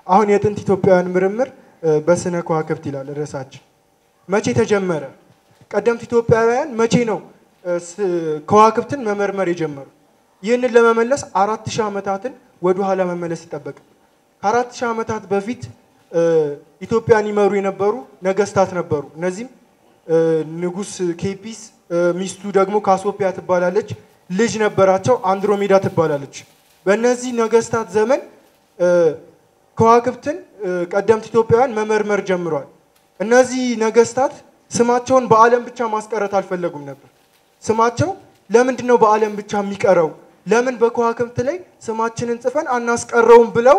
አሁን የጥንት ኢትዮጵያውያን ምርምር እ፣ በስነ ከዋክብት ይላል ርዕሳችን። መቼ ተጀመረ? ቀደምት ኢትዮጵያውያን መቼ ነው እ፣ ስ- ከዋክብትን መመርመር የጀመሩ? ይህንን ለመመለስ አራት ሺህ ዓመታትን ወደ ኋላ መመለስ ይጠበቅ። ከአራት ሺህ ዓመታት በፊት እ፣ ኢትዮጵያን ይመሩ የነበሩ ነገስታት ነበሩ። እነዚህም እ፣ ንጉስ ኬፒስ እ፣ ሚስቱ ደግሞ ካሶፒያ ትባላለች። ልጅ ነበራቸው አንድሮሜዳ ትባላለች። በእነዚህ ነገስታት ዘመን እ፣ ከዋክብትን እ፣ ቀደምት ኢትዮጵያውያን መመርመር ጀምሯል። እነዚህ ነገስታት ስማቸውን በዓለም ብቻ ማስቀረት አልፈለጉም ነበር። ስማቸው ለምንድን ነው በዓለም ብቻ የሚቀረው? ለምን በከዋክብት ላይ ስማችንን ጽፈን አናስቀረውም ብለው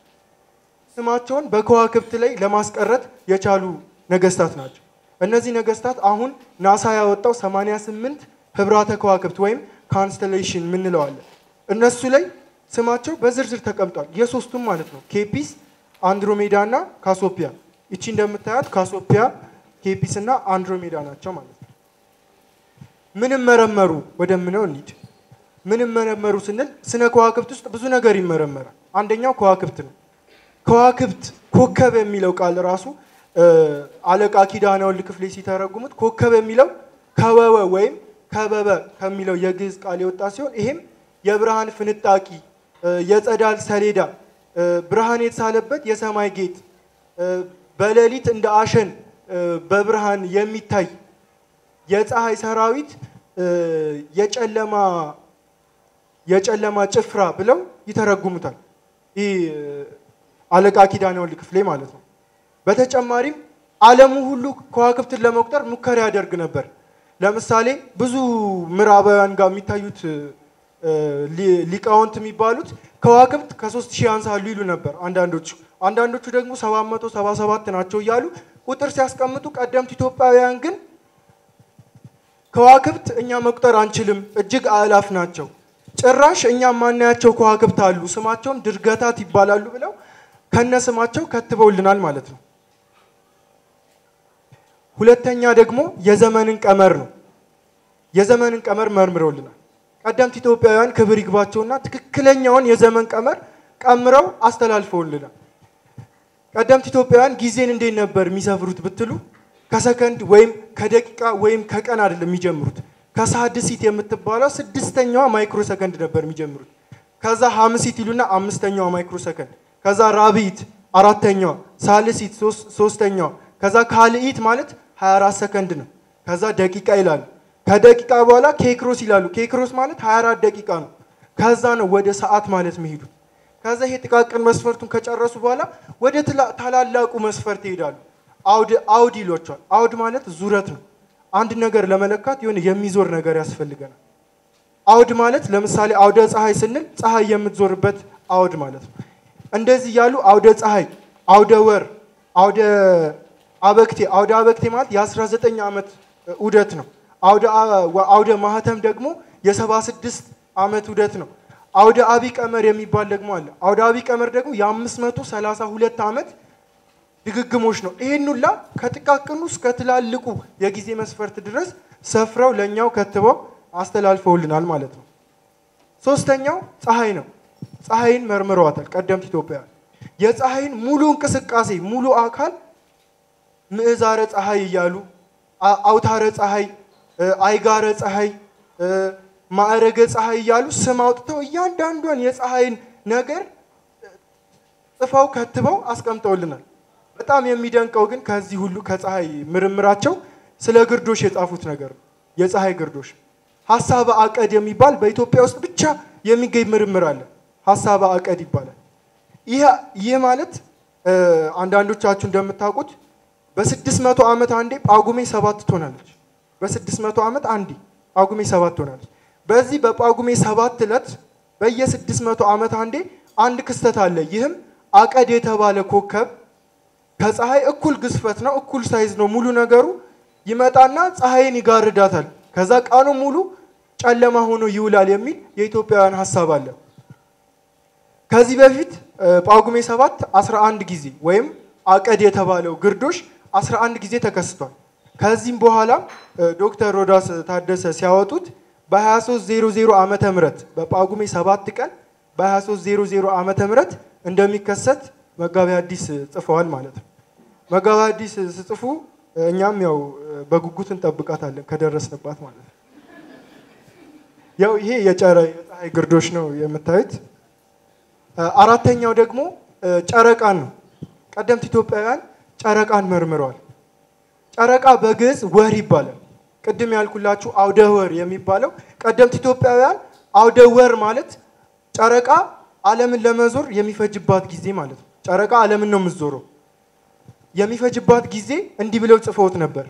ስማቸውን በከዋክብት ላይ ለማስቀረት የቻሉ ነገስታት ናቸው። እነዚህ ነገስታት አሁን ናሳ ያወጣው 88 ህብራተ ከዋክብት ወይም ካንስተሌሽን ምንለዋለን እነሱ ላይ ስማቸው በዝርዝር ተቀምጧል። የሶስቱም ማለት ነው ኬፒስ፣ አንድሮሜዳ እና ካሶፒያ። ይቺ እንደምታያት ካሶፒያ፣ ኬፒስ እና አንድሮሜዳ ናቸው ማለት ነው። ምንም መረመሩ ወደምነው እንሂድ። ምንም መረመሩ ስንል ስነ ከዋክብት ውስጥ ብዙ ነገር ይመረመራል። አንደኛው ከዋክብት ነው። ከዋክብት ኮከብ የሚለው ቃል ራሱ እ፣ አለቃ ኪዳነ ወልድ ክፍሌ ሲተረጉሙት ኮከብ የሚለው ከበበ ወይም ከበበ ከሚለው የግዕዝ ቃል የወጣ ሲሆን ይሄም የብርሃን ፍንጣቂ እ፣ የጸዳል ሰሌዳ እ፣ ብርሃን የተሳለበት የሰማይ ጌጥ እ፣ በሌሊት እንደ አሸን እ፣ በብርሃን የሚታይ የፀሐይ ሰራዊት እ፣ የጨለማ የጨለማ ጭፍራ ብለው ይተረጉሙታል። ይህ እ፣ አለቃ ኪዳነ ወልድ ክፍሌ ማለት ነው። በተጨማሪም ዓለሙ ሁሉ ከዋክብትን ለመቁጠር ሙከራ ያደርግ ነበር። ለምሳሌ ብዙ ምዕራባውያን ጋር የሚታዩት እ፣ ሊ- ሊቃውንት የሚባሉት ከዋክብት ከሶስት ሺህ ያንሳሉ ይሉ ነበር አንዳንዶቹ። አንዳንዶቹ ደግሞ 777 ናቸው እያሉ ቁጥር ሲያስቀምጡ፣ ቀደምት ኢትዮጵያውያን ግን ከዋክብት እኛ መቁጠር አንችልም፣ እጅግ አእላፍ ናቸው። ጭራሽ እኛ ማናያቸው ከዋክብት አሉ፣ ስማቸውም ድርገታት ይባላሉ ብለው ከነ ስማቸው ከትበውልናል ማለት ነው። ሁለተኛ ደግሞ የዘመንን ቀመር ነው። የዘመንን ቀመር መርምረውልናል። ቀደምት ኢትዮጵያውያን ክብር ይግባቸውና ትክክለኛውን የዘመን ቀመር ቀምረው አስተላልፈውልናል። ቀደምት ኢትዮጵያውያን ጊዜን እንዴት ነበር የሚሰፍሩት ብትሉ ከሰከንድ ወይም ከደቂቃ ወይም ከቀን አይደለም የሚጀምሩት። ከሳድሲት የምትባለው ስድስተኛዋ ማይክሮ ሰከንድ ነበር የሚጀምሩት። ከዛ ሀምሲት ይሉና አምስተኛዋ ማይክሮ ሰከንድ፣ ከዛ ራብኢት አራተኛዋ፣ ሳልሲት ሶስ- ሶስተኛዋ፣ ከዛ ካልኢት ማለት 24 ሰከንድ ነው። ከዛ ደቂቃ ይላሉ። ከደቂቃ በኋላ ኬክሮስ ይላሉ። ኬክሮስ ማለት 24 ደቂቃ ነው። ከዛ ነው ወደ ሰዓት ማለት የሚሄዱት። ከዛ ይሄ ጥቃቅን መስፈርቱን ከጨረሱ በኋላ ወደ ትላ- ታላላቁ መስፈርት ይሄዳሉ። አውድ አውድ ይሏቸዋል። አውድ ማለት ዙረት ነው። አንድ ነገር ለመለካት የሆነ የሚዞር ነገር ያስፈልገናል። አውድ ማለት ለምሳሌ አውደ ፀሐይ ስንል ፀሐይ የምትዞርበት አውድ ማለት ነው። እንደዚህ ያሉ አውደ ፀሐይ፣ አውደ ወር፣ አውደ አበክቴ አውደ አበክቴ ማለት የ19 ዓመት ዑደት ነው። አውደ አ- ወ- አውደ ማህተም ደግሞ የ76 ዓመት ዑደት ነው። አውደ አቢ ቀመር የሚባል ደግሞ አለ። አውደ አቢ ቀመር ደግሞ የ532 ዓመት ድግግሞች ነው። ይሄን ሁላ ከጥቃቅኑ እስከ ትላልቁ የጊዜ መስፈርት ድረስ ሰፍረው ለእኛው ከትበው አስተላልፈውልናል ማለት ነው። ሶስተኛው ፀሐይ ነው። ፀሐይን መርምረዋታል ቀደምት ኢትዮጵያውያን። የፀሐይን ሙሉ እንቅስቃሴ ሙሉ አካል ምዕዛረ ፀሐይ እያሉ አ- አውታረ ፀሐይ፣ እ፣ አይጋረ ፀሐይ፣ እ፣ ማዕረገ ፀሐይ እያሉ ስም አውጥተው እያንዳንዷን የፀሐይን ነገር ጽፈው ከትበው አስቀምጠውልናል። በጣም የሚደንቀው ግን ከዚህ ሁሉ ከፀሐይ ምርምራቸው ስለ ግርዶሽ የጻፉት ነገር ነው። የፀሐይ ግርዶሽ ሀሳበ አቀድ የሚባል በኢትዮጵያ ውስጥ ብቻ የሚገኝ ምርምር አለ። ሀሳበ አቀድ ይባላል። ይህ ይህ ማለት እ፣ አንዳንዶቻችሁ እንደምታውቁት በስድስት መቶ ዓመት አንዴ ጳጉሜ ሰባት ትሆናለች። በስድስት መቶ ዓመት አንዴ ጳጉሜ ሰባት ትሆናለች። በዚህ በጳጉሜ ሰባት ዕለት በየስድስት መቶ ዓመት አንዴ አንድ ክስተት አለ። ይህም አቀድ የተባለ ኮከብ ከፀሐይ እኩል ግዝፈት ነው፣ እኩል ሳይዝ ነው ሙሉ ነገሩ። ይመጣና ፀሐይን ይጋርዳታል። ከዛ ቀኑ ሙሉ ጨለማ ሆኖ ይውላል የሚል የኢትዮጵያውያን ሀሳብ አለ። ከዚህ በፊት እ፣ ጳጉሜ ሰባት 11 ጊዜ ወይም አቀድ የተባለው ግርዶሽ 11 ጊዜ ተከስቷል። ከዚህም በኋላ እ፣ ዶክተር ሮዳስ ታደሰ ሲያወጡት በ2300 ዓመተ ምህረት በጳጉሜ ሰባት ቀን በ2300 ዓመተ ምህረት እንደሚከሰት መጋቢ ሐዲስ ጽፈዋል ማለት ነው። መጋቢ ሐዲስ ስጽፉ እኛም ያው በጉጉት እንጠብቃታለን ከደረስንባት ማለት ነው። ያው ይሄ የጨረ የፀሐይ ግርዶሽ ነው የምታዩት። አራተኛው ደግሞ ጨረቃን ነው። ቀደምት ኢትዮጵያውያን ጨረቃን መርምረዋል። ጨረቃ በግዕዝ ወር ይባላል። ቅድም ያልኩላችሁ አውደ ወር የሚባለው ቀደምት ኢትዮጵያውያን አውደ ወር ማለት ጨረቃ ዓለምን ለመዞር የሚፈጅባት ጊዜ ማለት ነው። ጨረቃ ዓለምን ነው የምትዞረው። የሚፈጅባት ጊዜ እንዲህ ብለው ጽፈውት ነበር።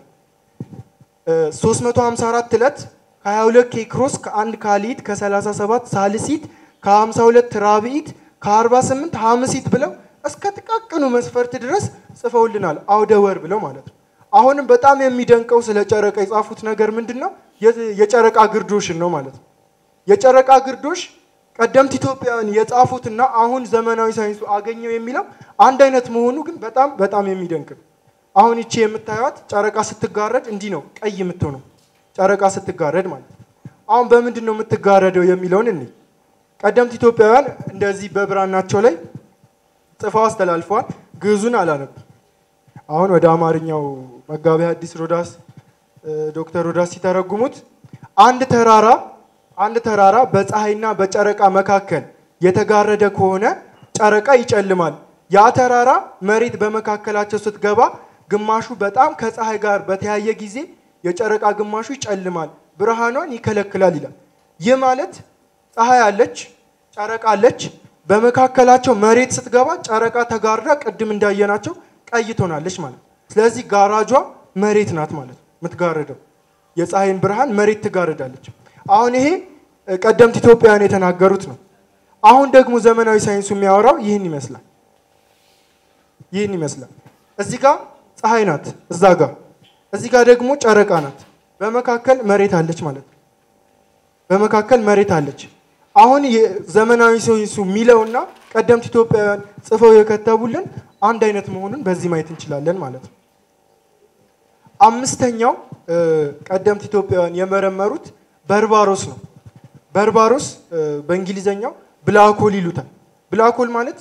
354 ዕለት ከ22 ኬክሮስ ከአንድ ካሊት ከ37 ሳልሲት ከ52 ራብዒት ከ48 ሐምሲት ብለው እስከ ጥቃቅኑ መስፈርት ድረስ ጽፈውልናል። አውደ ወር ብለው ማለት ነው። አሁንም በጣም የሚደንቀው ስለ ጨረቃ የጻፉት ነገር ምንድን ነው? የጨረቃ ግርዶሽን ነው ማለት ነው። የጨረቃ ግርዶሽ ቀደምት ኢትዮጵያውያን የጻፉትና አሁን ዘመናዊ ሳይንሱ አገኘው የሚለው አንድ አይነት መሆኑ ግን በጣም በጣም የሚደንቅ ነው። አሁን ይቺ የምታዩት ጨረቃ ስትጋረድ እንዲህ ነው ቀይ የምትሆነው ጨረቃ ስትጋረድ ማለት ነው። አሁን በምንድን ነው የምትጋረደው የሚለውን እንይ። ቀደምት ኢትዮጵያውያን እንደዚህ በብራናቸው ላይ ጽፈው አስተላልፈዋል። ግዕዙን አላነብም። አሁን ወደ አማርኛው መጋቢ ሐዲስ ሮዳስ ዶክተር ሮዳስ ሲተረጉሙት አንድ ተራራ አንድ ተራራ በፀሐይና በጨረቃ መካከል የተጋረደ ከሆነ ጨረቃ ይጨልማል። ያ ተራራ መሬት በመካከላቸው ስትገባ ግማሹ በጣም ከፀሐይ ጋር በተያየ ጊዜ የጨረቃ ግማሹ ይጨልማል፣ ብርሃኗን ይከለክላል ይላል። ይህ ማለት ፀሐይ አለች፣ ጨረቃ አለች። በመካከላቸው መሬት ስትገባ ጨረቃ ተጋርዳ ቅድም እንዳየናቸው ቀይ ትሆናለች ማለት ነው። ስለዚህ ጋራጇ መሬት ናት ማለት ነው የምትጋርደው። የፀሐይን ብርሃን መሬት ትጋርዳለች። አሁን ይሄ ቀደምት ኢትዮጵያውያን የተናገሩት ነው። አሁን ደግሞ ዘመናዊ ሳይንሱ የሚያወራው ይህን ይመስላል። ይህን ይመስላል። እዚህ ጋር ፀሐይ ናት፣ እዛ ጋር እዚህ ጋር ደግሞ ጨረቃ ናት። በመካከል መሬት አለች ማለት ነው። በመካከል መሬት አለች። አሁን ዘመናዊ ሳይንሱ የሚለውና ቀደምት ኢትዮጵያውያን ጽፈው የከተቡልን አንድ አይነት መሆኑን በዚህ ማየት እንችላለን ማለት ነው። አምስተኛው ቀደምት ኢትዮጵያውያን የመረመሩት በርባሮስ ነው። በርባሮስ በእንግሊዘኛው ብላኮል ይሉታል። ብላኮል ማለት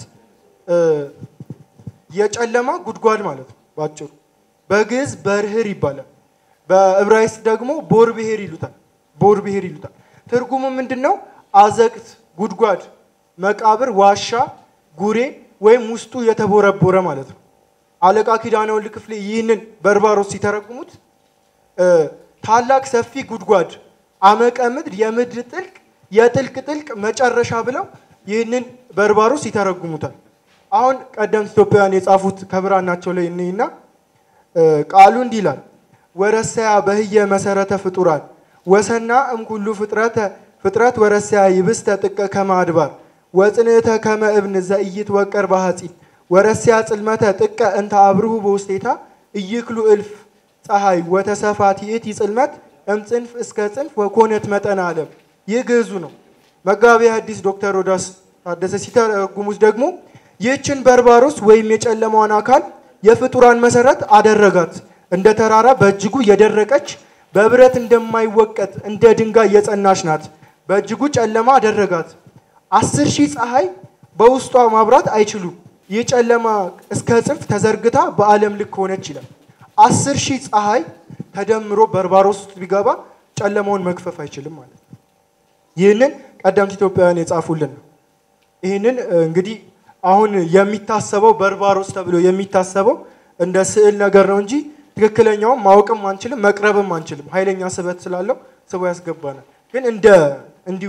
የጨለማ ጉድጓድ ማለት ነው ባጭሩ። በግዕዝ በርህር ይባላል። በዕብራይስጥ ደግሞ ቦር ብሄር ይሉታል። ቦር ብሄር ይሉታል። ትርጉሙ ምንድን ነው? አዘቅት፣ ጉድጓድ፣ መቃብር፣ ዋሻ፣ ጉሬ ወይም ውስጡ የተቦረቦረ ማለት ነው። አለቃ ኪዳነ ወልድ ክፍሌ ይህንን በርባሮስ ሲተረጉሙት ታላቅ ሰፊ ጉድጓድ አመቀ ምድር የምድር ጥልቅ የጥልቅ ጥልቅ መጨረሻ ብለው ይህንን በርባሮስ ይተረጉሙታል። አሁን ቀደምት ኢትዮጵያውያን የጻፉት ከብራናቸው ላይ እንይና ቃሉ እንዲህ ይላል። ወረሰያ በህየ መሰረተ ፍጡራን ወሰና እምኩሉ ፍጥረተ ፍጥረት ወረሰያ ይብስተ ጥቀ ከመ አድባር ወጽንዕተ ከመ እብን ዘኢይት ወቀር ባሐጺን ወረሰያ ጽልመተ ጥቀ እንተ አብርሁ በውስቴታ ኢይክሉ እልፍ ፀሐይ ወተሰፋት ይእቲ ጽልመት እምጽንፍ እስከ ጽንፍ ወኮነት መጠን ዓለም። ይህ ግዕዙ ነው። መጋቢ ሐዲስ ዶክተር ሮዳስ ታደሰ ሲተረጉሙት ደግሞ ይህችን በርባሮስ ወይም የጨለማዋን አካል የፍጡራን መሰረት አደረጋት። እንደ ተራራ በእጅጉ የደረቀች በብረት እንደማይወቀጥ እንደ ድንጋይ የጸናች ናት። በእጅጉ ጨለማ አደረጋት። አስር ሺህ ፀሐይ በውስጧ ማብራት አይችሉም። ይህ ጨለማ እስከ ጽንፍ ተዘርግታ በዓለም ልክ ሆነች ይላል። አስር ሺህ ፀሐይ ተደምሮ በርባሮስ ውስጥ ቢገባ ጨለማውን መክፈፍ አይችልም ማለት ነው። ይህንን ቀደምት ኢትዮጵያውያን የጻፉልን ነው። ይህንን እንግዲህ አሁን የሚታሰበው በርባሮስ ተብሎ የሚታሰበው እንደ ስዕል ነገር ነው እንጂ ትክክለኛውን ማወቅም አንችልም፣ መቅረብም አንችልም። ኃይለኛ ስበት ስላለው ስቦ ያስገባናል። ግን እንደ እንዲሁ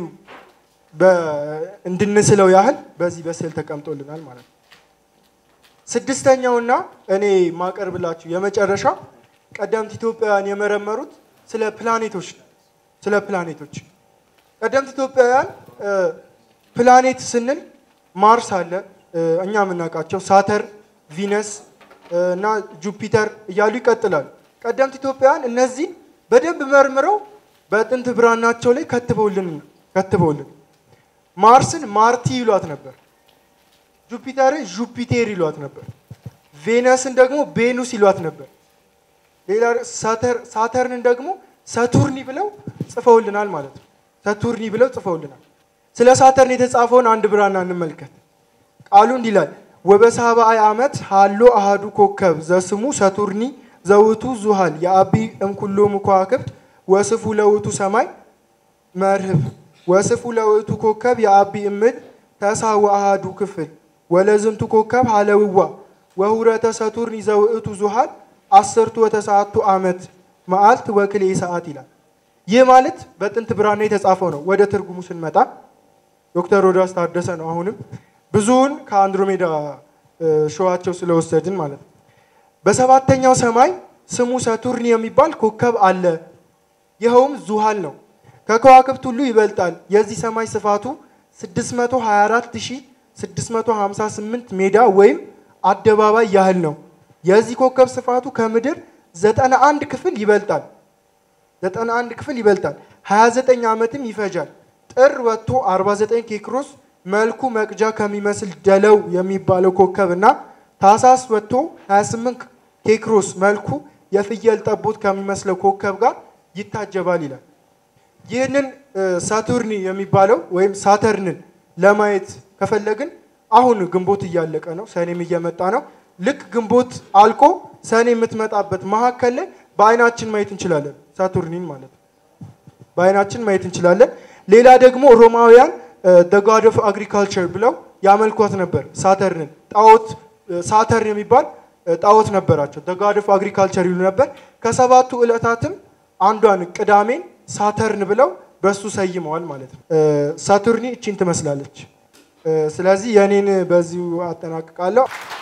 እንድንስለው ያህል በዚህ በስዕል ተቀምጦልናል ማለት ነው። ስድስተኛውና እኔ ማቀርብላችሁ የመጨረሻው ቀደምት ኢትዮጵያውያን የመረመሩት ስለ ፕላኔቶች ነው። ስለ ፕላኔቶች ቀደምት ኢትዮጵያውያን ፕላኔት ስንል ማርስ አለ፣ እኛ የምናውቃቸው ሳተር፣ ቪነስ እና ጁፒተር እያሉ ይቀጥላሉ። ቀደምት ኢትዮጵያውያን እነዚህን በደንብ መርምረው በጥንት ብራናቸው ላይ ከትበውልን ከትበውልን ማርስን ማርቲ ይሏት ነበር። ጁፒተርን ጁፒቴር ይሏት ነበር። ቬነስን ደግሞ ቤኑስ ይሏት ነበር። ሌላ ሳተርንን ደግሞ ሰቱርኒ ብለው ጽፈውልናል ማለት ነው። ሰቱርኒ ብለው ጽፈውልናል። ስለ ሳተርን የተጻፈውን አንድ ብራና እንመልከት። ቃሉ እንዲህ ይላል፣ ወበሳብዓይ ዓመት ሃሎ አሃዱ ኮከብ ዘስሙ ሰቱርኒ ዘውቱ ዙሃል የአቢ እምኩሎሙ ከዋክብት ወስፉ ለውቱ ሰማይ መርህብ ወስፉ ለውቱ ኮከብ የአቢ እምድ ተሳ ወአሃዱ ክፍል ወለዝንቱ ኮከብ ሃለውዋ ወሁረተ ሰቱርኒ ዘውእቱ ዙሃል አስርቱ ወተሰዓቱ ዓመት መዓልት ወክሌ ሰዓት ይላል። ይህ ማለት በጥንት ብራና የተጻፈው ነው። ወደ ትርጉሙ ስንመጣ ዶክተር ሮዳስ ታደሰ ነው። አሁንም ብዙውን ከአንድሮሜዳ ሸዋቸው ስለወሰድን ማለት ነው። በሰባተኛው ሰማይ ስሙ ሰቱርን የሚባል ኮከብ አለ። ይኸውም ዙሃል ነው። ከከዋክብት ሁሉ ይበልጣል። የዚህ ሰማይ ስፋቱ 624658 ሜዳ ወይም አደባባይ ያህል ነው። የዚህ ኮከብ ስፋቱ ከምድር 91 ክፍል ይበልጣል። 91 ክፍል ይበልጣል። 29 ዓመትም ይፈጃል። ጥር ወጥቶ 49 ኬክሮስ መልኩ መቅጃ ከሚመስል ደለው የሚባለው ኮከብ እና ታሳስ ወጥቶ 28 ኬክሮስ መልኩ የፍየል ጠቦት ከሚመስለው ኮከብ ጋር ይታጀባል ይላል። ይህንን ሳቱርኒ የሚባለው ወይም ሳተርንን ለማየት ከፈለግን አሁን ግንቦት እያለቀ ነው፣ ሰኔም እየመጣ ነው። ልክ ግንቦት አልቆ ሰኔ የምትመጣበት መካከል ላይ በአይናችን ማየት እንችላለን፣ ሳቱርኒን ማለት ነው። በአይናችን ማየት እንችላለን። ሌላ ደግሞ ሮማውያን ጋድ ኦፍ አግሪካልቸር ብለው ያመልኳት ነበር ሳተርንን። ጣዖት ሳተርን የሚባል ጣዖት ነበራቸው። ጋድ ኦፍ አግሪካልቸር ይሉ ነበር። ከሰባቱ ዕለታትም አንዷን ቅዳሜን ሳተርን ብለው በሱ ሰይመዋል ማለት ነው። ሳቱርኒ እቺን ትመስላለች። ስለዚህ የኔን በዚሁ አጠናቅቃለሁ።